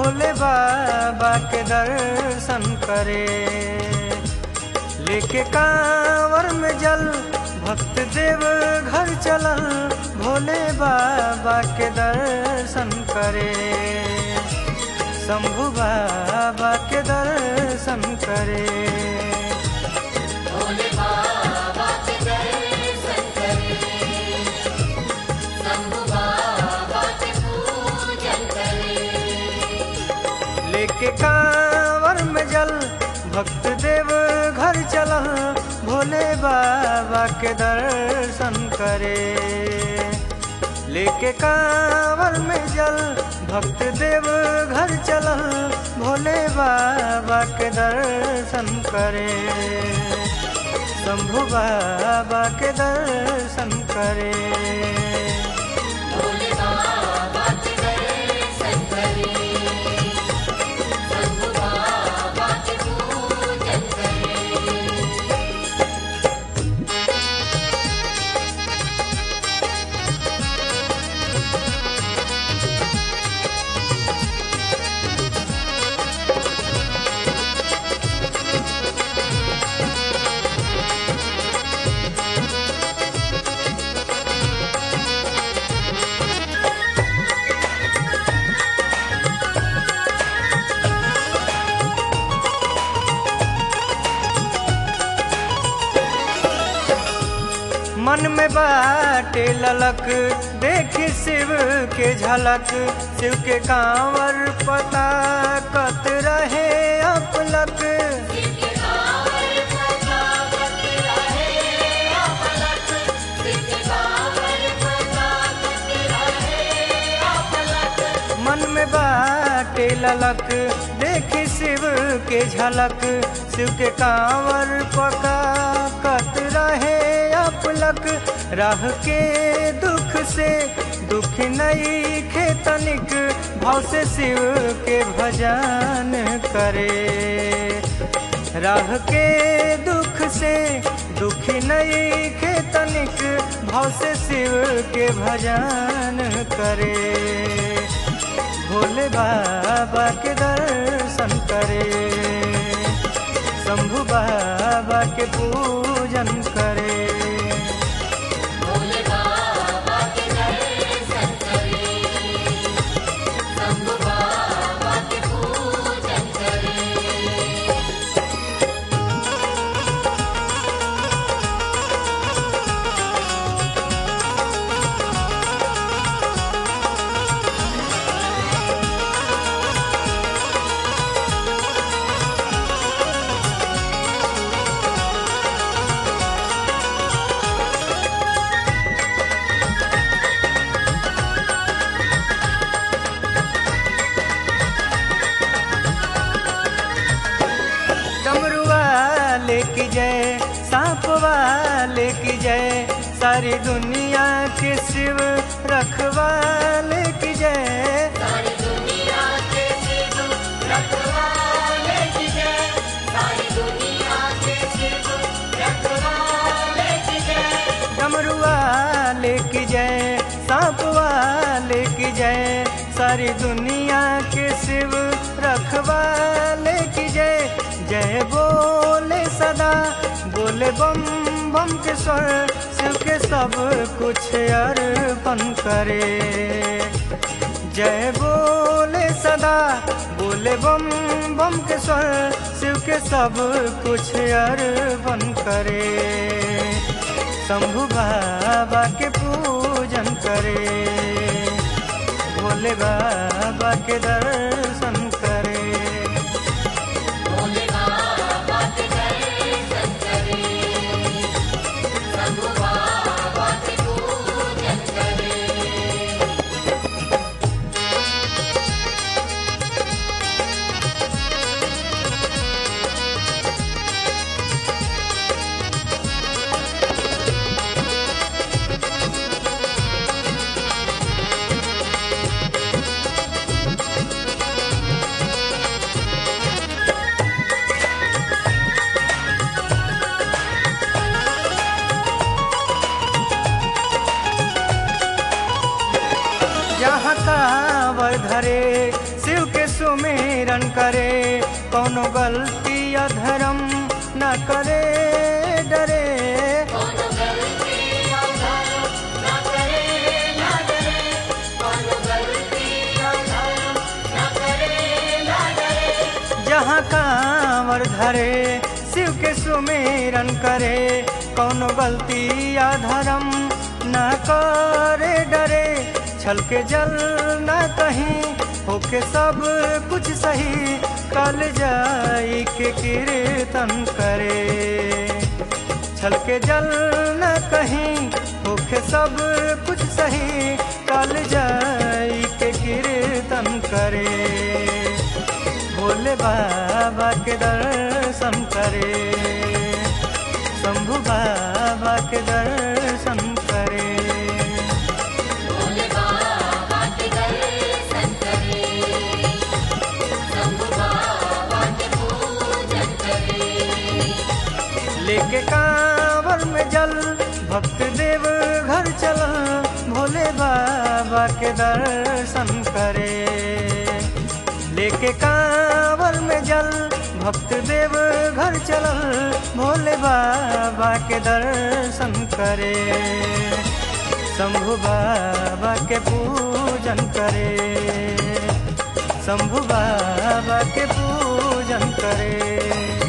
भोले बाबा के दर्शन करे लेके कांवर में जल भक्त देव घर चलल भोले बाबा के दर्शन करे शंभु बाबा के दर्शन करे भोले बाबा के दर्शन करे शंभु बाबा के पूजन करे लेके कांवर में जल भक्त देव घर चलल भोले बाबा के दर्शन करे लेके कांवर में जल भक्त देव घर चलल भोले बाबा के दर्शन करे शंभु बाबा के दर्शन करे भोले बाबा के दर्शन करे शंभु बाबा के पूजन करे मन में बाटे ललक देखी शिव के झलक शिव के कांवर पता कत रहे अपलक शिव के कांवर पता कत रहे अपलक शिव के कांवर पता कत रहे अपलक मन में बाटे ललक देखी शिव के झलक शिव के कांवर पका कत रहे अपलक राह के दुख से दुख नहीं खेतनिक भाव से शिव के भजन करे राह के दुख से दुखी नहीं खेतनिक भाव से शिव के भजन करे भोले बाबा के दर्शन करे शंभु बाबा के पूजन करे भोले बाबा के दर्शन करे शंभु बाबा के पूजन करे डमरू वाले की जय सांप वाले की जय सारी दुनिया के शिव रखवाले की जय सारी दुनिया के शिव रखवाले की जय सारी दुनिया के शिव रखवाले की जय डमरू वाले की जय सांप वाले की जय सारी दुनिया के शिव रखवाले की जय जय बोले सदा बोले बम बम के स्वर शिव के सब कुछ अर्पण करे जय बोले सदा बोले बम बम के स्वर शिव के सब कुछ अर्पण करे शंभु बाबा के पूजन करे भोले बाबा के दर्शन करे भोले बाबा के दर्शन करे शंभु बाबा के पूजन करे जहाँ कांवर धरे शिव के सुमिर सुमेरन करे कोनो गलती या धर्म न करे डरे कौन गलती अधर्म न करे न डरे कौन गलती अधर्म न करे न डरे जहाँ कांवर धरे शिव के सुमेरन करे कोनो गलती या धर्म न करे डरे छल के जल न कहीं होके सब कुछ सही कल जाई के कीर्तन करे छल के जल न कहीं होके सब कुछ सही कल जाई के कीर्तन करे भोले बाबा के दर्शन करे शंभु बाबा के दर्शन करे भोले बाबा के दर्शन करे शंभु बाबा के पूजन करे लेके कांवर में जल भक्त देव घर चल भोले बाबा के दर्शन करे लेके कांवर में जल भक्त देव घर चल भोले बाबा के दर्शन करे शंभु बाबा के पूजन करे शंभु बाबा के पूजन करे